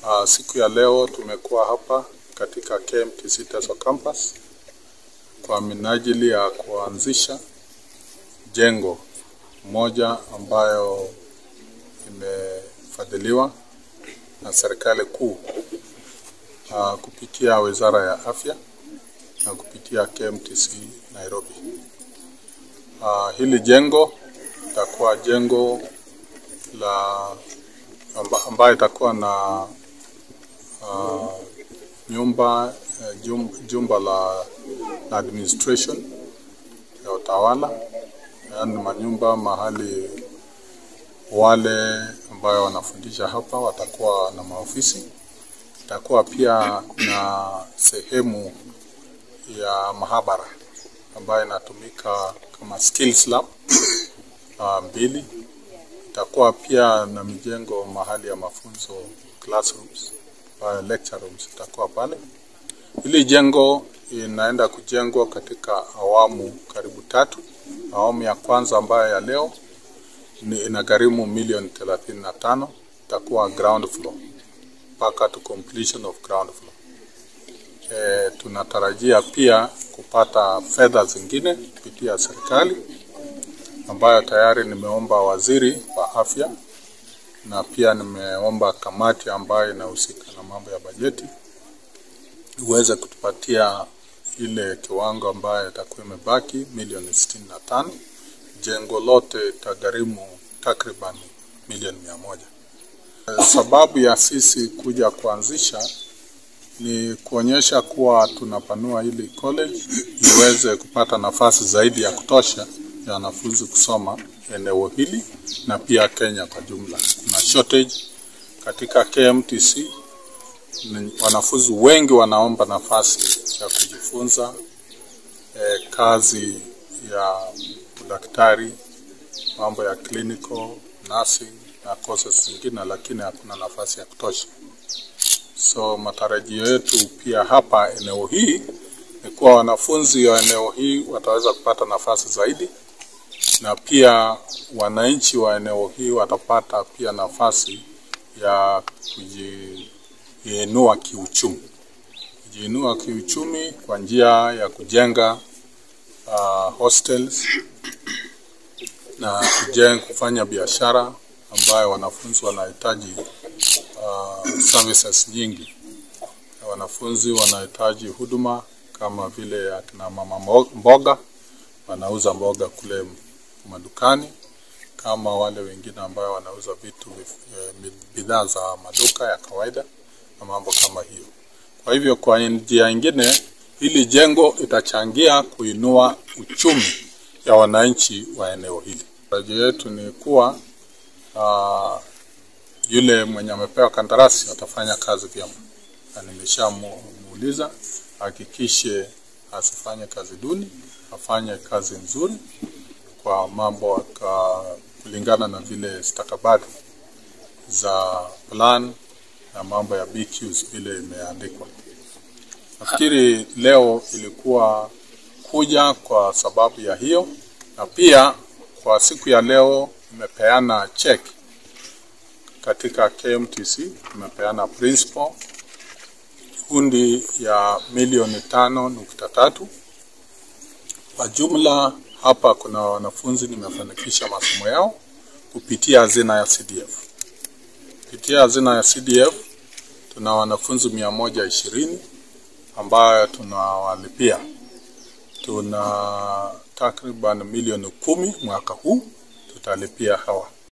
Uh, siku ya leo tumekuwa hapa katika KMTC Teso Campus kwa minajili ya kuanzisha jengo moja ambayo imefadhiliwa na serikali kuu uh, kupitia Wizara ya Afya na kupitia KMTC Nairobi. Uh, hili jengo itakuwa jengo la amba, ambayo itakuwa na uh, nyumba uh, jum, jumba la, la administration ya utawala, yaani manyumba mahali wale ambayo wanafundisha hapa watakuwa na maofisi. Itakuwa pia na sehemu ya mahabara ambayo inatumika kama skills lab uh, mbili. Itakuwa pia na mijengo mahali ya mafunzo classrooms, ambayo lecture rooms itakuwa pale. Hili jengo inaenda kujengwa katika awamu karibu tatu. Awamu ya kwanza ambayo ya leo ni inagharimu milioni thelathini na tano itakuwa ground floor mpaka to completion of ground floor. E, tunatarajia pia kupata fedha zingine kupitia serikali ambayo tayari nimeomba waziri wa afya na pia nimeomba kamati ambayo inahusika na mambo ya bajeti iweze kutupatia ile kiwango ambayo itakuwa imebaki milioni sitini na tano. Jengo lote itagharimu takriban milioni mia moja. Sababu ya sisi kuja kuanzisha ni kuonyesha kuwa tunapanua hili college iweze kupata nafasi zaidi ya kutosha ya wanafunzi kusoma eneo hili na pia Kenya kwa jumla. Kuna shortage katika KMTC, wanafunzi wengi wanaomba nafasi ya kujifunza eh, kazi ya udaktari, mambo ya clinical nursing na courses zingine, lakini hakuna nafasi ya kutosha. So matarajio yetu pia hapa eneo hii ni kuwa wanafunzi wa eneo hii wataweza kupata nafasi zaidi, na pia wananchi wa eneo hii watapata pia nafasi ya kujiinua kiuchumi, kujiinua kiuchumi kwa njia ya kujenga uh, hostels na kujenga, kufanya biashara ambayo wanafunzi wanahitaji uh, services nyingi. Wanafunzi wanahitaji huduma kama vile akina mama mboga, wanauza mboga kule madukani, kama wale wengine ambayo wanauza vitu bidhaa za maduka ya kawaida na mambo kama hiyo. Kwa hivyo, kwa njia nyingine, hili jengo itachangia kuinua uchumi ya wananchi wa eneo hili. Tarajio yetu ni kuwa uh, yule mwenye amepewa kandarasi atafanya kazi vyema, na nimeshamuuliza hakikishe asifanye kazi duni, afanye kazi nzuri kwa mambo ka, kulingana na vile stakabadhi za plan na mambo ya BQs vile imeandikwa. Nafikiri leo ilikuwa kuja kwa sababu ya hiyo, na pia kwa siku ya leo imepeana check katika KMTC, imepeana principal hundi ya milioni tano nukta tatu. Kwa jumla hapa kuna wanafunzi nimefanikisha masomo yao kupitia hazina ya CDF. Kupitia hazina ya CDF tuna wanafunzi mia moja ishirini ambayo tunawalipia. Tuna takriban milioni kumi mwaka huu tutalipia hawa